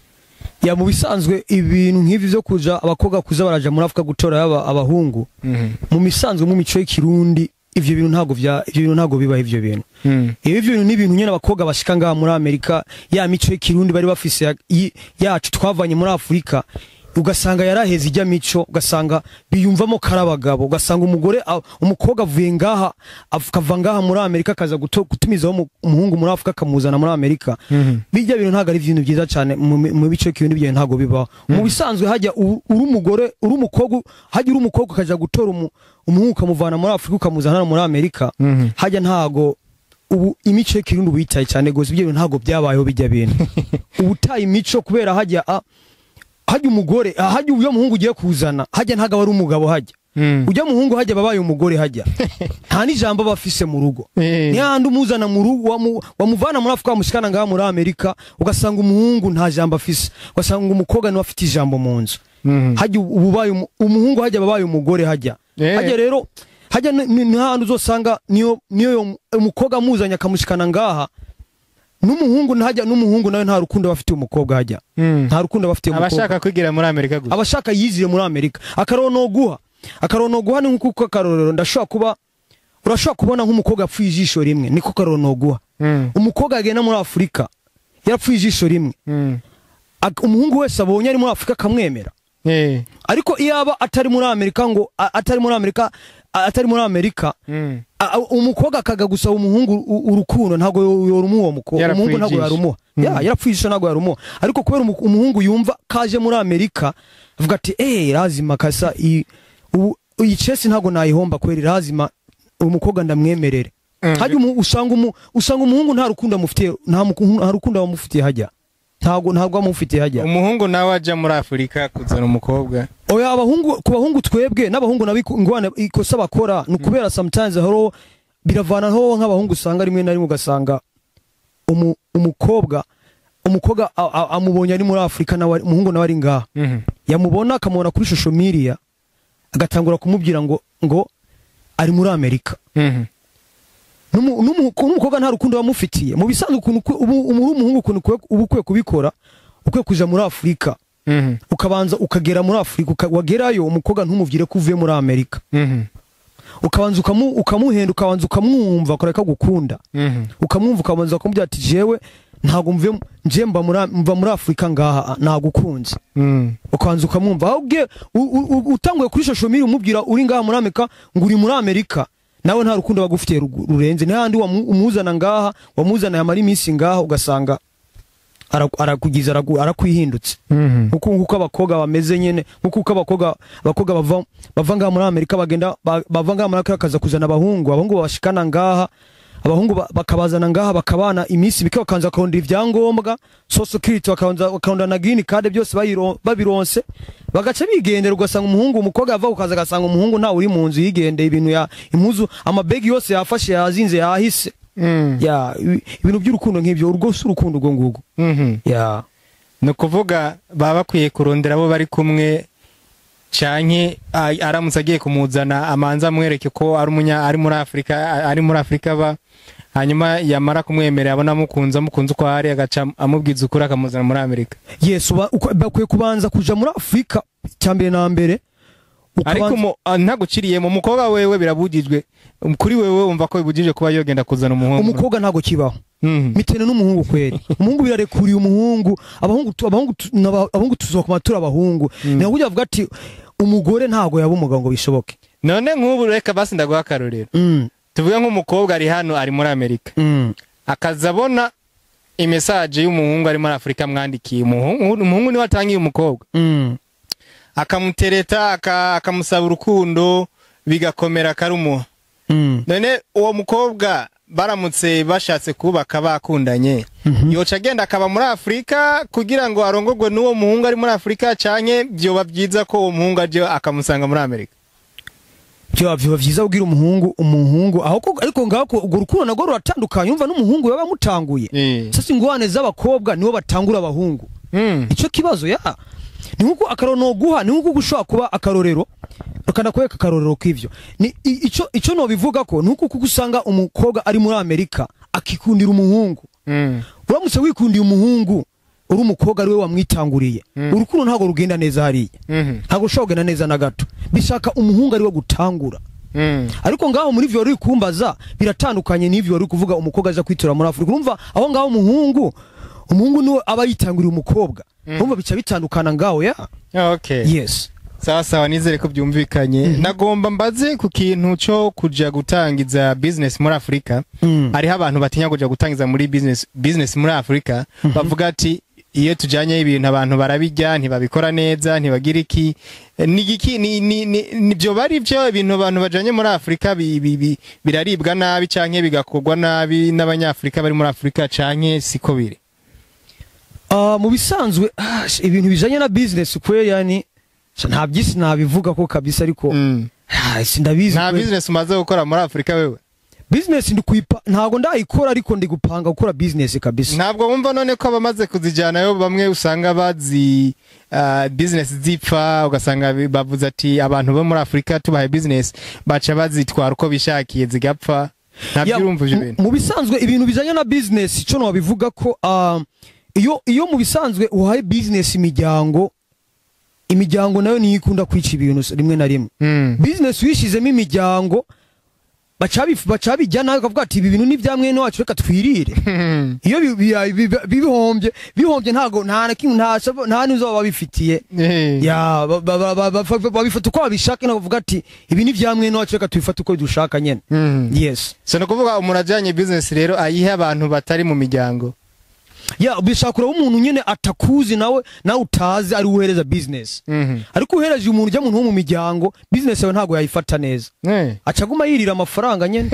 ya mu bisanzwe ibintu nk'ivi byo kuja abakobwa kuza baraja muri afurika gutora aba abahungu Mhm. mu misanzwe mu mico y'ikirundi ivyo bintu ntago vya ivyo bintu ntago bibaho ivyo bintu Mm. ibi bintu ni ibintu nyene abakobwa bashika ngaha muri amerika ya mico y'ikirundi bari bafise ya- yi- yacu twavanye muri afurika ugasanga yaraheze ijya mico ugasanga biyumvamo kari abagabo ugasanga umugore a- umukobwa avuye ngaha akava ngaha muri amerika akaza guto- gutumizaho umu- umuhungu muri afurika akamuzana muri amerika Mhm. bijya bintu ntabwo ari ibintu byiza cyane mu mi- mu bice k'ibintu byo ntabwo bibaho mu bisanzwe hajya u- uri umugore uri umukobwa hajya uri umukobwa ukajya gutora umu- umuhungu ukamuvana muri afurika ukamuzana hano muri amerika Mhm. hajya ntago ubu imico y'ikirundi ubu yitaye cyane gose ibyo bintu ntabwo byabayeho bijya bintu ubu utaye imico kubera hajya a- hajya umugore ah, hajya uyo muhungu ugiye kuzana hajya ntago aba ari umugabo hajya Mm. ujya muhungu hajya babaye umugore hajya nta n'ijambo aba afise mu rugo Eh. ni hahandi umuzana mu rugo wamu- wamuvana muri afurika wamushikana ngaha muri amerika ugasanga umuhungu nta jambo afise ugasanga umukobwa niwe afite ijambo mu nzu Mhm. hajya ubu ubaye umu- umuhungu hajya babaye umugore hajya Eh. hajya rero hajya ni- ni ni hahandi uzosanga niyo niyo yo- umukobwa amuzanye akamushikana ngaha n'umuhungu hajya n'umuhungu nawe nta rukundo aba afitiye umukobwa hajya Mm. nta rukundo aba afitiye umukobwa abashaka kwigira muri amerika gusa abashaka yizire muri amerika akarono guha akarono guha ni nk'uko akarorero ndashobora kuba urashobora kubona nk'umukobwa yapfuye ijisho rimwe niko karono guha Mm. umukobwa agenda muri afurika yarapfuye ijisho rimwe Mm. Ak- umuhungu wese abonye ari muri afurika akamwemera Eh. ariko iyo aba atari muri amerika ngo a- atari muri amerika a- atari muri amerika Mm. a- a- umukobwa akaga gusaba umuhungu u- urukundo ntabwo yo- yorumuha uwo mukobwa Yarapfuye umuhungu ntabwo ijisho. yarumuha Mm. ya yarapfuye ijisho ntabwo yarumuha ariko kubera umu- umuhungu yumva kaje muri amerika avuga ati eh lazima kasa iyi ubu iyi chesi ntabwo nayihomba kweri lazima uyu mukobwa ndamwemerere Mm. hajya umu- usanga umu- usanga umuhungu nta rukundo amufitiye nta muku- nta rukundo amufitiye hajya ntabwo ntabwo amufitiye hajya umuhungu nawe ajya muri afurika kuzana umukobwa oya abahungu ku bahungu twebwe n'abahungu nabo iku- ingwane ikosa bakora ni ukubera sometimes haro biravanaho nk'abahungu usanga rimwe na rimwe ugasanga umu, umukobwa umukobwa a- a- amubonye ari muri afurika nawe ari- umuhungu nawe ari ngaha Mhm. yamubona akamubona kuri social media agatangura kumubwira ngo ngo ari muri amerika Mhm. N'umu- n'umu- n'umukobwa nta rukundo bamufitiye mu bisanzwe ukuntu ukwe- ubu ubu uri umuhungu ukuntu ukwe- uba ukwiye kubikora ukwiye kuja muri afurika Mhm. ukabanza ukagera muri afurika uka- wagerayo umukobwa ntumubwire ko uvuye muri amerika Mhm. ukabanza ukamu, ukamuhenda ukabanza ukamwumva ukareka gukunda Mhm. ukamwumva ukabanza ukamubwira ati jewe ntabwo mvuye nje mba muri mva muri afurika ngaha nagukunze Mhm. ukabanza ukamwumva ahubwo u- u- u- utanguye kuri social media umubwira uri ngaha muri amerika ngo uri muri amerika nawe nta rukundo bagufitiye rugu- rurenze n'ahandi wamu- umuzana ngaha wamuzana yamara iminsi ngaha ugasanga ara- arakugiza aragu- arakwihindutse Mhm. nkuko nkuko abakobwa bameze nyene nkuko uko abakobwa abakobwa bava bava ngaha muri Amerika bagenda ba- bava ngaha muri Amerika bakaza kuzana abahungu abahungu babashikana ngaha abahungu ba- bakabazana ngaha bakabana iminsi bike bakanza bakarondera ibyangombwa social security bakabanza bakarondera na green card byose bayiro- babironse bagaca bigendera ugasanga umuhungu umukobwa yava ukaza agasanga umuhungu ntawe uri mu nzu yigendeye ibintu ya impuzu amabegi yose yafashe yazinze yahise Mhm. ya ibi- ibintu by'urukundo nk'ibyo urwo si urukundo ubwo ngubwo Mhm. ya ni ukuvuga baba bakwiye kurondera abo bari kumwe canke a- aramutse agiye kumuzana amanza amwereke ko ari umunya ari muri afurika a- ari muri afurika aba hanyuma yamara kumwemerera abona amukunze amukunze uko ari agaca amubwiza ukuri akamuzana muri amerika yesu ba- uko- bakwiye kubanza kuja muri afurika cyambere na mbere ariko ukabanza- umu- ah, ntaguciriyemo umukobwa wewe birabujijwe Um, kuri wewe wumva ko bibujije kuba yogenda kuzana umuhungu umukobwa ntago kibaho Mhm. mitene n'umuhungu kweri umuhungu birarekuriye umuhungu abahungu tu- abahungu tu- n'aba- abahungu tuzokoma turi abahungu niho burya bavuga ati umugore ntago yaba umugabo ngo bishoboke none nk'ubu reka basi ndaguha akarorero Mm, tuvuge nk'umukobwa ari hano ari muri amerika mm, akaza abona imesaje y'umuhungu ari muri afurika amwandikiye umuhungu umuhungu niwe atangiye umukobwa mm. akamutereta aka- akamusaba urukundo bigakomera akarumuha Mm. none uwo mukobwa baramutse bashatse kubaka bakundanye Mhm. yoca agenda akaba muri afurika kugira ngo arongorwe n'uwo muhungu ari muri afurika canke vyoba vyiza ko uwo muhungu aje akamusanga muri amerika byo biba byiza kubwira umuhungu umuhungu aho ko ariko ngaho ko urwo rukundo narwo ruratandukanye umva n'umuhungu yaba amutanguye Eh. sasa ingwane z'abakobwa nibo batangura abahungu Mm. icyo kibazo ya ni nkuko akarorero noguha ni nkuko ushobora kuba akarorero ukanakwereka akarorero k'ivyo ni i- ico ico nobivuga ko ni nkuko kuko usanga umukobwa ari muri amerika akikundira umuhungu Mm. uramutse wikundiye umuhungu uri umukobwa ari we wamwitanguriye urukundo ntabwo rugenda neza hariya Mhm. ntabwo rushobora kugenda neza na gato bishaka umuhungu ari we gutangura Mm. ariko ngaho muri vyo wari kumbaza biratandukanye n'ivyo wari kuvuga umukobwa aza kwitura muri Afurika urumva aho ngaho umuhungu umuhungu niwe aba yitanguriye umukobwa urumva bica bitandukana ngaho ya okay yes sawa sawa nizere ko byumvikanye nagomba mbaze ku kintu cyo kuja gutangiza business muri afurika Mm. hariho abantu batinya kuja gutangiza muri business business muri afurika bavuga ati iyo tujanye ibintu abantu barabijya ntibabikora neza ntibagira iki Eh, ni iki ni ni ni ni- byo bari byo ibintu abantu bajanye muri afurika bi, bi, bi, biraribwa nabi canke bigakorwa nabi n'abanyafurika bari muri afurika canke siko biri Ah, mu bisanzwe ah, sh- ibintu bijanye na business kweli yani sha, nta byisi nabivuga ko kabisa ariko mm. ah, sindabizi nta kweli. business umaze gukora muri afurika wewe business ndi kuyipa ntago ndayikora ariko ndi gupanga gukora business kabisa ntabwo wumva none ko abamaze kuzijyanayo bamwe usanga bazi uh, business zipfa ugasanga bi- bavuze ati abantu bo muri afurika tubahaye business baca bazitwara uko bishakiye zigapfa ntabyo Ya, urumva ibyo mu- bintu mu bisanzwe ibintu bijanye na business ico nobivuga ko ah, iyo iyo mu bisanzwe uhaye business imiryango imiryango nayo niyo ikunda kwica ibintu s- rimwe na rimwe Mm. business wishizemo imiryango baca bif- baca bijya nawe ukavuga ati ibi bintu ni bya mwene wacu reka twirire iyo bi- bi- bi- bi- bihombye bihombye ntago nta na kimwe nta sabo- nta n'uzo baba babifitiye Eh. ya ba- ba- ba- ba- ba- babifata uko babishaka ntabwo bavuga ati ibi ni bya mwene wacu reka tubifate uko dushaka nyene Mm. yes so ni ukuvuga umuntu ajyanye business rero ayihe abantu batari mu miryango ya bishaka kureba umuntu nyene atakuzi nawe nawe utazi ari uhereza business Mhm. ariko uhereje umuntu ujya muntu wo mu miryango business yawe ntabwo yayifata neza Eh. acaguma yirira amafaranga nyene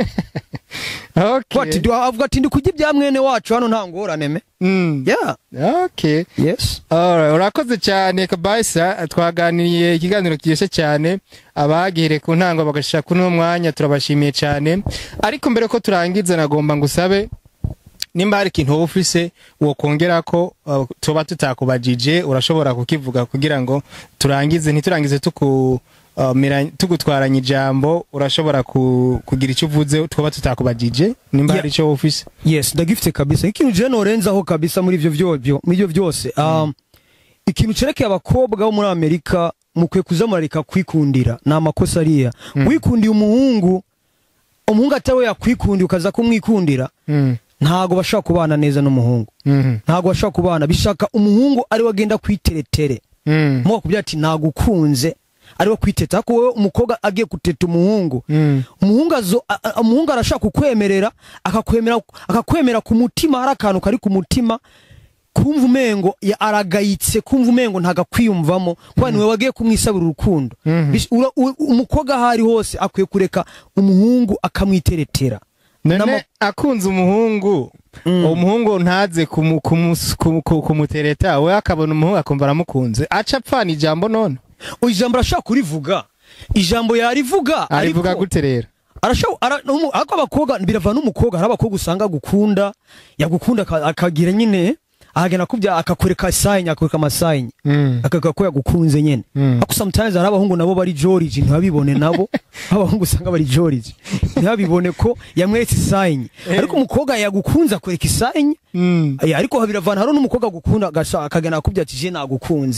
Okay. Ati, du- avuga ati ndi kurya ibya mwene wacu hano nta ngorane me Mm. yeah Okay. yes Alright, urakoze cyane kabaisa twaganiriye ikiganiro kiryoshye cyane abagihere ku ntango bagashaka kuno mwanya turabashimiye cyane ariko mbere ko turangiza nagomba ngusabe nimba hari ikintu wowe ufise wokongera ko uh, tuba tutakubajije urashobora kukivuga kugira ngo turangize ntiturangize tuku uh, mira- tugutwaranye ijambo urashobora ku, kugira icyo uvuze twaba tutakubajije nimba Yeah. hari icyo wowe ufise yes ndagifite kabisa ikintu je norenzaho kabisa muri ivyo vyovyo muri ivyo vyose um, ikintu cerekeye abakobwa bo muri amerika mukwiye kuza murareka kwikundira ni amakosa ariya wikundiye umuhungu umuhungu atari yakwikundiye ukaza kumwikundira mm. ntago bashobora kubana neza n'umuhungu mm ntago bashobora kubana bishaka umuhungu ari we agenda kwiteretere mm. muba kubwira ati nagukunze ari we kwiteta ariko wowe umukobwa agiye guteta umuhungu mm. umuhungu azo a- a- umuhungu arashaka kukwemerera akakwemera akakwemera ku mutima hari akantu kari ku mutima kumva umengo ya- aragayitse kumva umengo ntagakwiyumvamo kuba niwe wagiye kumwisabira urukundo Mhm. Bish- ura- u- umukobwa aho ari hose akwiye kureka umuhungu akamwiteretera none N'ama- akunze umuhungu Mm. uwo muhungu ntaze kumu- kumu- kumu- kumu- kumutereta we akabona umuhungu akumva aramukunze aca apfana ijambo none O, ijambo arashaka kurivuga ijambo yarivuga arivuga ariko- gute rero arashaka ara, numu- ariko abakobwa birava n'umukobwa hari abakobwa usanga agukunda yagukunda aka- akagira nyine ahagena kubya akakwereka sayini akakwereka amasayini akavuga ko yagukunze nyene Mm. ariko sometimes hari abahungu nabo bari George ntibabibone nabo abahungu usanga bari George ntibabibone ko yamweretse isayini ariko umukobwa yagukunze akwereka isayini Mm. Aya, ariko biravana hari n'umukobwa agukunda agasha- akagena akubwira ati je nagukunze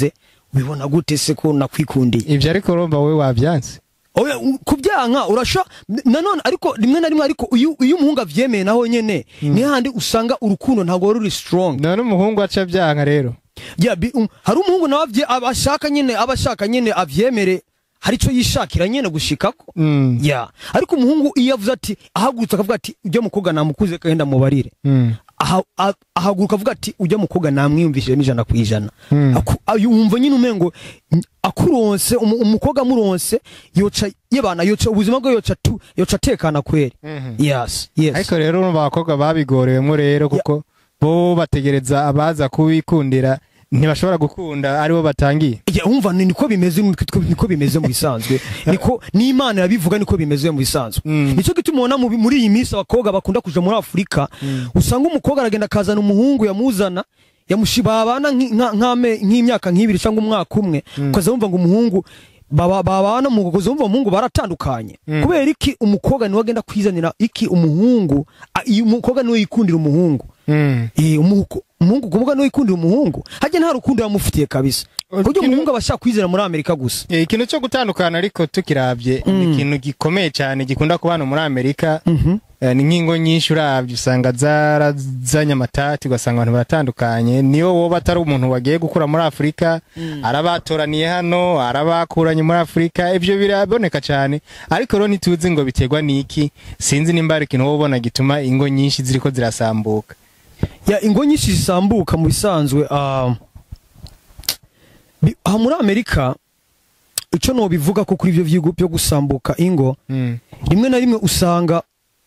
ubibona gute se ko nakwikundiye ivyo ariko urumva wowe wavyanse oya u- kubyanka urasha n- nanone ariko rimwe na rimwe ariko iyo iyo umuhungu avyemeye naho nyene ni handi usanga urukundo ntabwo ruri strong none umuhungu aca vyanka rero ya bi- um, hari umuhungu nawe avye- aba ashaka nyene aba ashaka nyene avyemere hari ico yishakira nyene gushikako Mm. ya ariko umuhungu iyo avuze ati ahagurutse akavuga ati ujya mukobwa namukuze kagenda mubarire Mm. aha- a- ahaguruka avuga ati ujya mukobwa namwiyumvishijemo ijana ku ijana Mm. Aku- ayu- wumva nyine umengo n- akuronse umu- umukobwa amuronse yoca yebana yoca ubuzima bwe yoca tu yoca atekana kweri Mhm. yes yes ariko rero urumva abakobwa babigorewemo rero kuko bo bategereza abaza kubikundira ntibashobora gukunda aribo batangiye Ya, umva ni niko bimeze niko niko bimeze mu bisanzwe niko n'Imana yabivuga niko bimeze mu bisanzwe Mm. nicyo gituma ubona mu- muri iyi minsi abakobwa bakunda kuja muri Afurika usanga umukobwa aragenda akazana umuhungu yamuzana yamushibabana nk'imyaka nk'ibiri cyangwa umwaka umwe ukaza wumva ngo umuhungu baba babana mu kuza wumva umuhungu baratandukanye Mm. kubera iki umukobwa niwe agenda kwizanira iki umuhungu a- iyo umukobwa niwe yikundira umuhungu Mm. Eh, umuhungu umuhungu kumbuga niwe yikundira umuhungu hajya nta rukundo yamufitiye kabisa kurya Kino- umuhungu aba ashaka kwizera muri Amerika gusa Eh, ikintu cyo gutandukana ariko tukirabye ni ikintu gikomeye cyane gikunda kuba hano muri amerika Mhm. Eh, ni nk'ingo nyinshi urabye usanga zarazanye amatati ugasanga abantu baratandukanye niyo wowe atari umuntu wagiye gukura muri afurika arabatoraniye hano arabakuranye muri afurika ibyo biraboneka cyane ariko rero ntituzi ngo biterwa n'iki sinzi nimba hari ikintu wowe ubona gituma ingo nyinshi ziriko zirasambuka ya ingo nyinshi zisambuka mu bisanzwe ah, bi- aha muri amerika icyo nobivuga ko kuri ibyo vyigo byo gusambuka ingo Mm. rimwe na rimwe usanga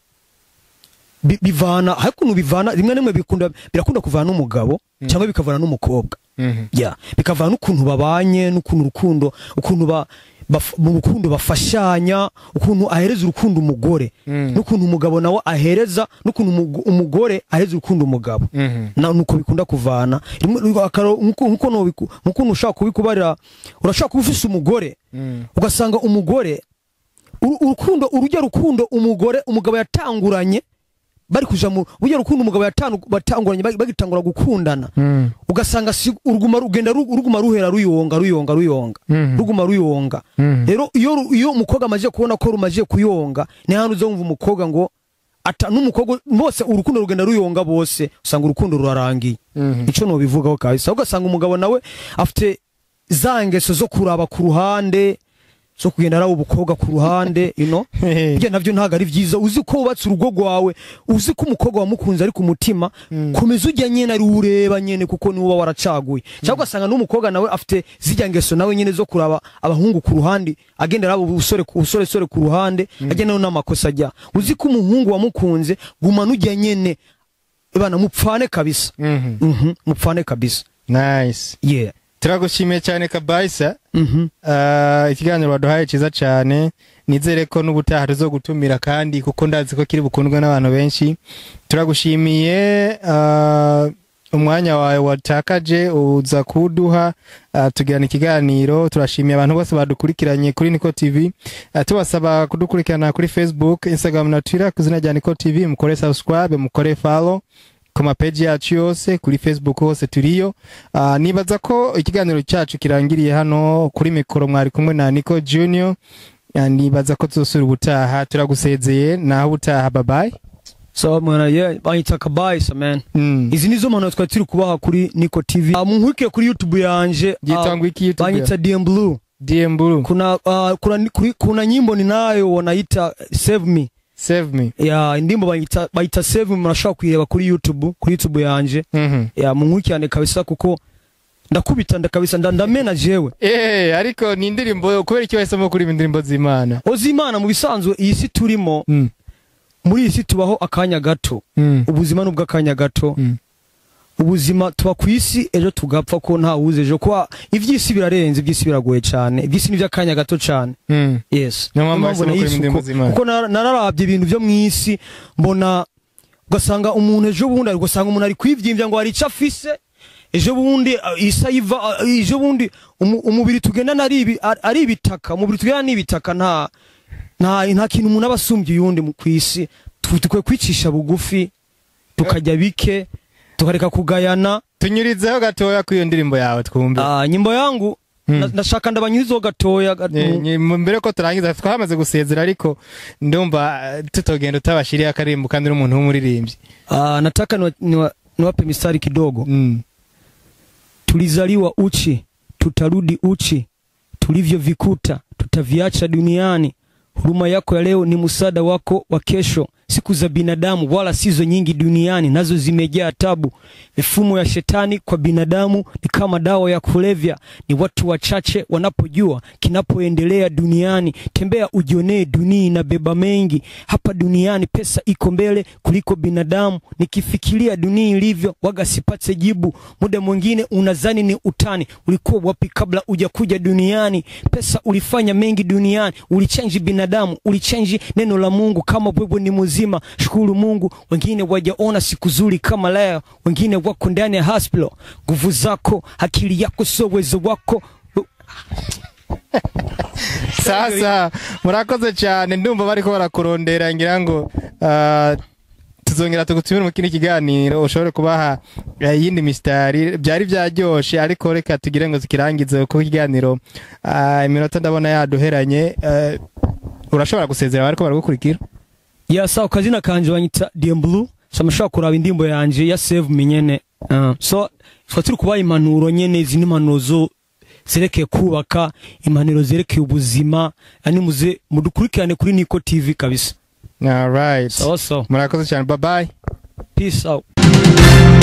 bi- bivana hari ukuntu bivana rimwe na rimwe bikunda birakunda kuvana n'umugabo cyangwa bikavana n'umukobwa Mhm. ya bikavana n'ukuntu babanye n'ukuntu urukundo ukuntu ba baf- mu rukundo bafashanya ukuntu ahereza urukundo umugore Mm. n'ukuntu umugabo nawe ahereza n'ukuntu umugo- umugore ahereza urukundo umugabo Mhm. na nuko bikunda kuvana rimwe akaro nkuko nkuko nobiku- nkuko ushaka kubikubarira urashaka kuba ufise umugore Mm. ugasanga umugore uru- urukundo urujya rukundo umugore umugabo yatanguranye bari kuja mu burya rukundo umugabo yatangu- batanguranye bagi- bagitangura gukundana Mm. ugasanga si uruguma rugenda ru- ruguma ruhera ruyonga ruyonga ruyonga Mhm. ruguma ruyonga Mhm. rero iyo ru- iyo umukobwa amaze kubona ko rumaze kuyonga ni hano uzumva umukobwa ngo ata n'umukobwa bose urukundo rugenda ruyonga bose usanga urukundo rurarangiye Mhm. ico no bivugaho kabisa ugasanga umugabo nawe afite za ngeso zo kuraba ku ruhande zo kugenda araba ubukobwa ku ruhande you know Burya navyo ntabwo ari vyiza uzi ko wubatse urugo rwawe uzi ko umukobwa wamukunze ari ku mutima komeza ujya nyene ari ureba nyene kuko niwe uba waracaguye cyangwa ugasanga n'umukobwa nawe afite zijya ngeso nawe nyene zo kuraba abahungu ku ruhande agenda araba ubusore ku busore sore ku ruhande agenda no n'amakosa ajya uzi ko umuhungu wamukunze gumana ujya nyene bana mupfane kabisa Mhm. mhm mupfane kabisa nice yeah turagushimiye cyane kabayisa mhm Ah, ikiganiro waduhaye cyiza cyane nizere ko n'ubutaha tuzogutumira kandi kuko ndazi ko kiri bukundwe n'abantu benshi turagushimiye ah, umwanya wawe watakaje uza kuduha ah, tugirana ikiganiro turashimiye abantu bose badukurikiranye kuri Niko TV Ah, tubasaba kudukurikirana kuri Facebook Instagram na Twitter ku izina rya Niko TV mukore subscribe mukore follow ku mapeji yacu yose kuri facebook hose turiyo uh, nibaza ko ikiganiro cyacu kirangiriye hano kuri mikoro mwari kumwe na nico junior uh, nibaza ko tuzosura ubutaha turagusezeye naho ubutaha babaye so mwana yeah banyita kabaisa man mm. izi nizo mpano twari turi kubaha kuri Niko TV uh, munkurikire kuri YouTube yanje Yitwa ngo iki YouTube banyita DM Blue DM Blue kuna uh, kuna, kuri, kuna nyimbo ninayo wanaita Save Me save me ya indimbo bayita bayita Save Me murashobora kuyireba kuri YouTube kuri YouTube yanje mhm ya munkurikirane kabisa kuko ndakubita ndakabisa nda- ndamena jewe eh ariko ni indirimbo kubera icyo wahisemo kuri indirimbo z'Imana ozimana mu bisanzwe iyi si turimo mm. muri iyi si tubaho akanya gato mm. ubuzima ni ubw'akanya gato mm. ubuzima tuba ku isi ejo tugapfa ko nta wuzi ejo kuba iby'isi birarenze iby'isi biragoye cyane iby'isi ni iby'akanya gato cyane mm. yes Niyo mpamvu Niyo wahisemo nahise kuririmba indirimbo uko- z'Imana. kuko nar- nararabye ibintu byo mu isi mbona ugasanga umuntu ejo bundi ugasanga umuntu ari kwivyimbya ngo hari icyo afise ejo bundi uh, isi ayiva uh, ejo bundi umu- umubiri tugendana ari ibi- ari- ari ibitaka umubiri tugendana ni ibitaka nta nta nta kintu umuntu aba asumbye uyundi mu- ku isi Tu- dukwiye kwicisha bugufi tukajya bike tukareka kugayana tunyurizeho gatoya kuri iyo ndirimbo yawe twumve Ah, nyimbo yangu Na- ndashaka ndabanyuzeho gatoya ga- Eh, mu- nye- mu- mbere ko turangiza twamaze gusezera ariko ndumva eh, tutogenda utabashiriye akarimbo kandi n'umuntu w'umuririmbyi Ah, nataka niwa- niwa- niwape mistari kidogo Mm. tulizaliwa uchi tutarudi uchi tulivyovikuta tutaviacha duniani huruma yako ya leo ni msaada wako wa kesho siku za binadamu wala sizo nyingi duniani nazo zimejaa tabu mifumo ya shetani kwa binadamu ni kama dawa ya kulevya ni watu wachache wanapojua kinapoendelea duniani tembea ujionee dunia inabeba mengi hapa duniani pesa iko mbele kuliko binadamu nikifikiria dunia ilivyo waga sipate jibu muda mwingine unazani ni utani ulikuwa wapi kabla ujakuja duniani pesa ulifanya mengi duniani ulichenji binadamu ulichenji neno la mungu kama wewe ni mzima shukuru mungu wengine wajaona siku zuri kama leo wengine wako ndani ya hospital nguvu zako akili yako sio uwezo wako sasa murakoze cyane ndumva bariko barakurondera ngira ngo ah, tuzongera tugutumire mu kindi kiganiro ushobore kubaha eh, iyindi mistari byari byaryoshe ariko reka tugire ngo zikirangize kuko ikiganiro ah, iminota ndabona yaduheranye eh, urashobora gusezera bariko baragukurikira ya sawa kazina kanje banyita DM Blue so amashaka kuraba indirimbo yanje ya save menyene uh, so twa turi kubaha impanuro nyene izi ni impanuro zo zerekeye kubaka impanuro zerekeye ubuzima yani muze mudukurikirane kuri Niko TV kabisa alright sawa sawa murakoze cyane bye bye peace out